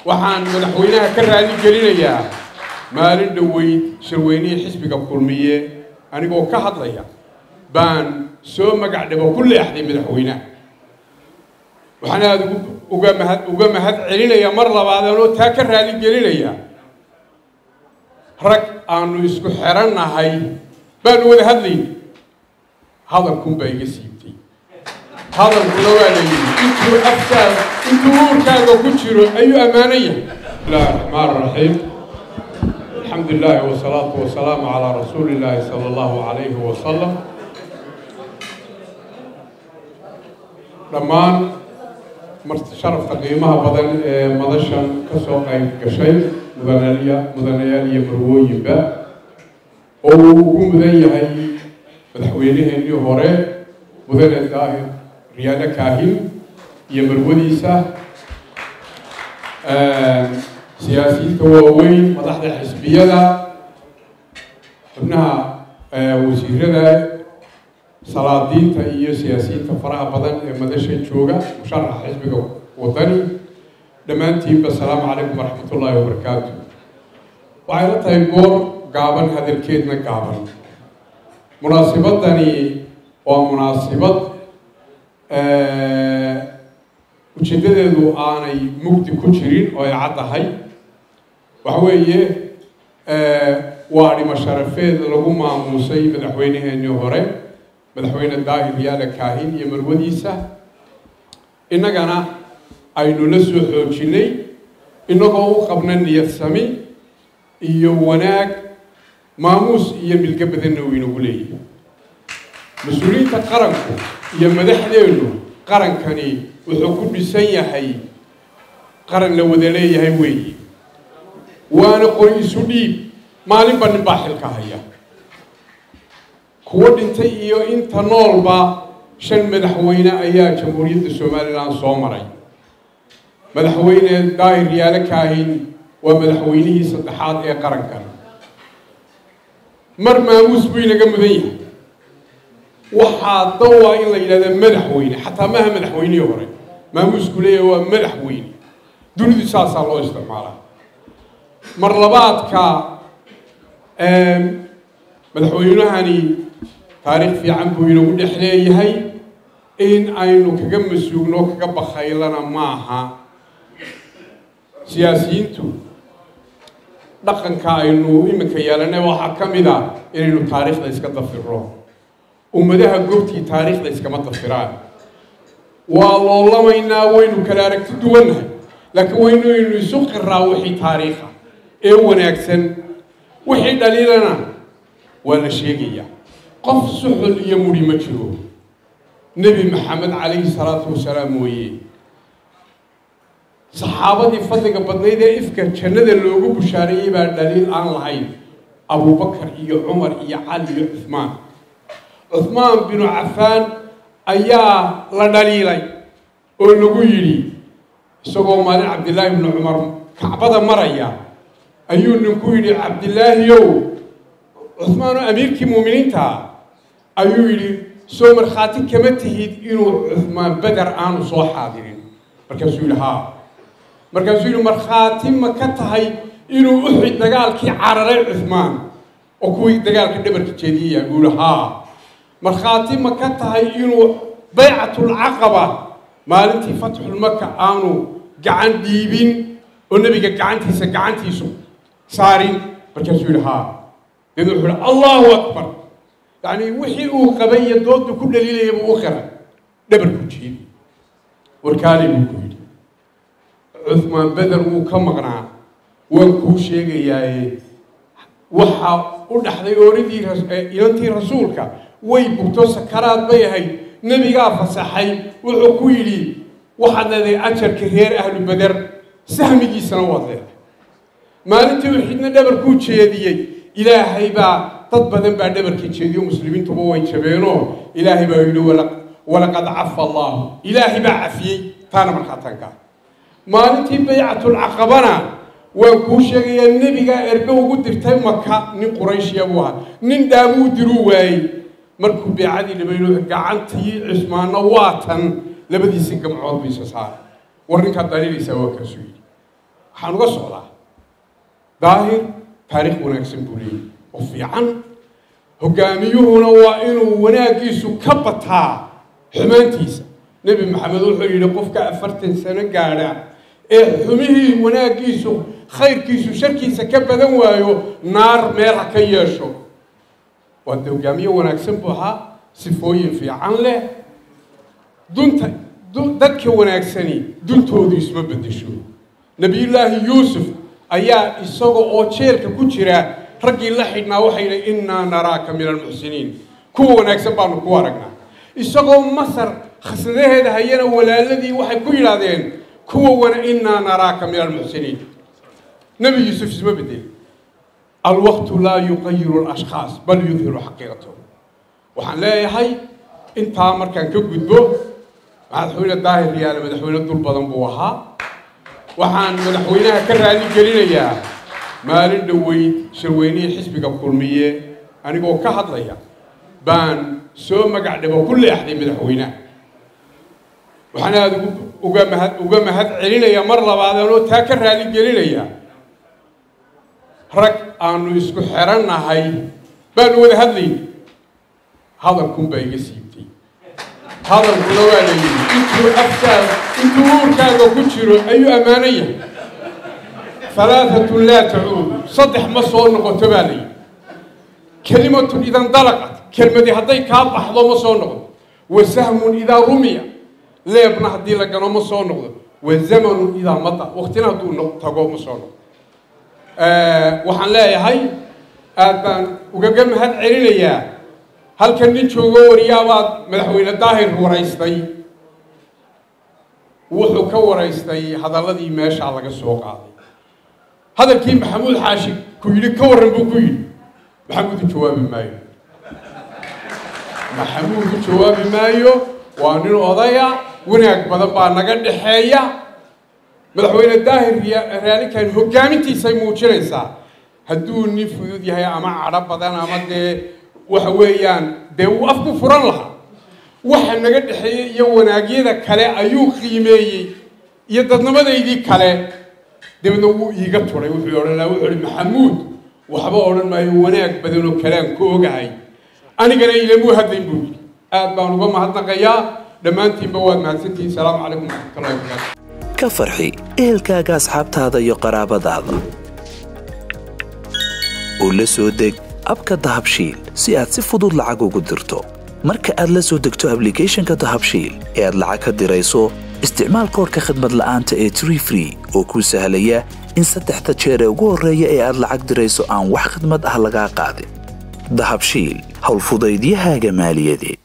waxaan madaxweynaha ka raali gelinayaa maalin dhoweyd shirweynihii xisbiga kulmiye anigoo ka hadlaya baan soo magac dhabo ku leexday madaxweynaha waxaan aada uga mahad uga mahad celinayaa mar labaad anoo taa ka raali gelinaya rag aanu isku xerannahay baanu wada hadlayna hadalkun baa iga siibtay hadalkuna waa la yidhi intuu afkaag intuu uurkaaga ku jiro ayuu ammaano yahay bismillahi raxmaan raxiim alxamdu lilaahi wasalaatu wasalaamu calaa rasuuli illaahi sala allahu calayhi wasalam dhammaan sharafta qiimaha badan ee madashan ka soo qayb gashay mudanaya mudanayaal iyo marwooyinba oo uu ugu mudan yahay madaxweyneheenii hore mudane daahir riyaado kaahin iyo marwadiisa siyaasiyiinta waaweyn madaxda xisbiyada xubnaha wasiirada salaadiinta iyo siyaasiyiinta faraha badan ee madasha jooga musharaxa xisbiga wadani dhammaantiinba asalaamu calaykum waraxmat ullaahi wabarakaatu waxay la tahay goor gaaban hadalkeedna gaaban munaasibadani waa munaasibad ujeedadeedu aanay mugdi ku jirin oo ay caddahay waxa weeye waa dhimo sharafeed lagu maamuusay madaxweyneheenii hore madaxweyne daahir yaala kaahin iyo marwadiisa innagana aynu la soo xoojinay innagoo u qabna niyad sami iyo wanaag maamuus iyo milgo badanna uu inagu leeyahay mas-uuliyiinta qaranku iyo madaxdeennu qarankani wuxuu ku dhisan yahay qaran la wada leeyahay weeye waana qori isu dhiib maalinba nin baa xilka haya kuwo dhintay iyo inta noolba shan madaxweyne ayaa jamhuuriyadda somalilan soo maray madaxweyne daahir yaalo kaahin waa madaxweynihii saddexaad ee qarankan mar maamuus buu inaga mudan yahay waxaa dawaa in la yidhahda madaxweyne xataa maaha madaxweynihii hore maamuusku leeyahay waa madaxweyne dunidu saasaa loo isticmaalaa mar labaadka madaxweynahani taariikh fiican buu inagu dhex leeyahay in aynu kaga masuugno kaga bakaylana maaha siyaasiyiintu dhaqanka aynu iminka yeelanay waxaa ka mid a inaynu taariikhda iska dafiro ummadaha goobtii taariikhda iskama dafiraan waa loolamaynaa waynu kala aragti duwannahay laakiin waynaynu isu qiraa wixii taariikha ee wanaagsan wixii dhaliilana waa la sheegayaa qof suxul iyo mudhi ma jiro nebi maxamed calayhi salaatu wasalaam mooye saxaabadii fadliga badnayd ee ifka jannada loogu bushaareeyey baa dhaliil aan lahayn abubakar iyo cumar iyo cali iyo cuhmaan cuhmaan binu cafaan ayaa la dhaliilay oo lagu yidhi isagoo maalin cabdillaahi bnu cumar kacbada maraya ayuu ninku yidhi cabdillaahiyow cuhmaanoo amiirkii muuminiinta ayuu yidhi soo markhaati kama tihid inuu cuhmaan beder aanu soo xaadirin markaasuu yidhi haa markaasuu yidhi markhaati ma ka tahay inuu uxid dagaalkii cararay cuhmaan oo kuwii dagaalka dhabarka jeediyaya buu yihi haa markhaati ma ka tahay inuu baycatulcaqaba maalintii fatxulmaka aanu gacan dhiibin oo nebiga gacantiisa gacantiisu saarin markaasuu yidhi haa deedna wuxuu yihi allahu akbar yacni wixii uu qabay iyo doodu ku dhaliilaya buu u qiray dhabarku jeedi warkaali buu ku yidhi cuhmaan beder wuu ka maqnaa waan kuu sheegayaaye waxa u dhaxday ooridii inantii rasuulka way bugto sakaraad bay ahayd nebigaa fasaxay wuxuu ku yidhi waxaad leedahay ajarka reer ahlu beder sahmigiisana waad leedahay maalintii uxidna dhabarkuu jeediyey ilaahay baa dad badan baa dhabarka jeediyo muslimiintuba way jabeenoo ilaahay baa yidhi walaqad cafa allaahu ilaahay baa cafiyey taana markhaatanka maalintii baycatulcaqabana waan kuu sheegayaa nebigaa ergo ugu dirtay maka nin qurayshiya buu ahaa nin dhaamuu diruu waayey markuu beecadii dhibayno gacantii cismaanna waa tan labadiisi gamcood bu isa saaray war ninkaad dhaliilaysaa waa kaasuu yidhi waxaan uga socdaa daahir taariikh wanaagsan buu leeyahy oo fiican hogaamiyuhuna waa inuu wanaaggiisu ka bataa xumaantiisa nebi maxamed wuxuu yidhi qofka afartan sano gaadha ee xumihii wanaaggiisu khayrkiisu sharkiisa ka badan waayo naar meel ha ka yeesho waa de hogaamiye wanaagsan buu ahaa sifooyin fiican leh dunta dadka wanaagsani duntoodu isma bedesho nebiyullaahi yuusuf ayaa isaga oo jeelka ku jira raggii la xidhnaa waxay yidhi innaa naraaka min almuxsiniin kuwa wanaagsan baanu ku aragnaa isagoo masar khasnadaheeda hayana walaaladii waxay ku yidhaahdeen kuwa wana innaa naraaka min almuxsiniin nebi yuusuf isma bedel alwaqtu laa yuqayiru alashkhaas bal yudhiru xaqiiqatahu waxaan leeyahay intaa markaan ka gudbo madaxweyne daahir yaale madaxweyne dul badan buu ahaa waxaan madaxweynaha ka raali gelinayaa maalin dhoweyd shirweynihii xisbiga kulmiye anigoo ka hadlaya baan soo magac dhabo ku leexday madaxweynaha waxaan aada uga mahad uga mahad celinayaa mar labaad anoo taa ka raali gelinaya rag aanu isku xerannahay baanu wada hadlayna hadalkunbaa iga siibtay hadalkuna waa la yidhi intuu afkaaga intuu uurkaaga ku jiro ayuu ammaano yahay halaatatun laa tacuud saddex ma soo noqoto baa la yidhi kelimatun idan dalaqat kelmadi hadday kaa baxdo ma soo noqdo wa sahmun idaa rumiya leebna haddii la gano ma soo noqdo wa zamanun idaa mada waktina hadduu tago ma soo noqdo waxaan leeyahay aad baan ugaga mahad celinayaa halkan nin joogo wariyaabaad madaxweyne daahir waraystay wuxuu ka waraystay hadalladii meeshaa laga soo qaaday hadalkii maxamuud xaashi ku yidhi ka warran buu ku yidhi maxamuud u jawaabi maayo maxamuud u jawaabi maayo waa nin odaya wanaag badan baa naga dhexeeya madaxweyne daahir raalikan hogaamintiisay muujinaysaa hadduu nin fudud yahay ama cadho badan ama dee waxa weeyaan dee uu afku furan lahaa waxa naga dhexeeyey iyo wanaagyada kale ayuu qiimeeyey iyo dadnimadaydii kale dabeedna wuu iiga turay wuxuu odhan lahaa wuxuu ihi maxamuud waxba odhan maayo wanaag badan oo kalean ku ogahay anigana ilamuu hadlayn buu yidhi aad baan uga mahadnaqayaa dhammaantiinba waad mahadsantihiin salaamu calaykum waraxmatullahi wabarakaatu ka farxi ehelkaaga asxaabtaada iyo qaraabadaada oo la soo deg abka dahabshiil si aad si fudud lacag ugu dirto marka aad la soo degto ablicathonka dahabshiil ee aad lacag ka dirayso isticmaal koorka khadmad la'aanta ee tree free oo kuu sahlaya in saddexda jeer ee ugu horreeya ee aad lacag dirayso aan wax khadmad ah lagaa qaadin dahabshiil howlfudaydiyahaaga maaliyadeed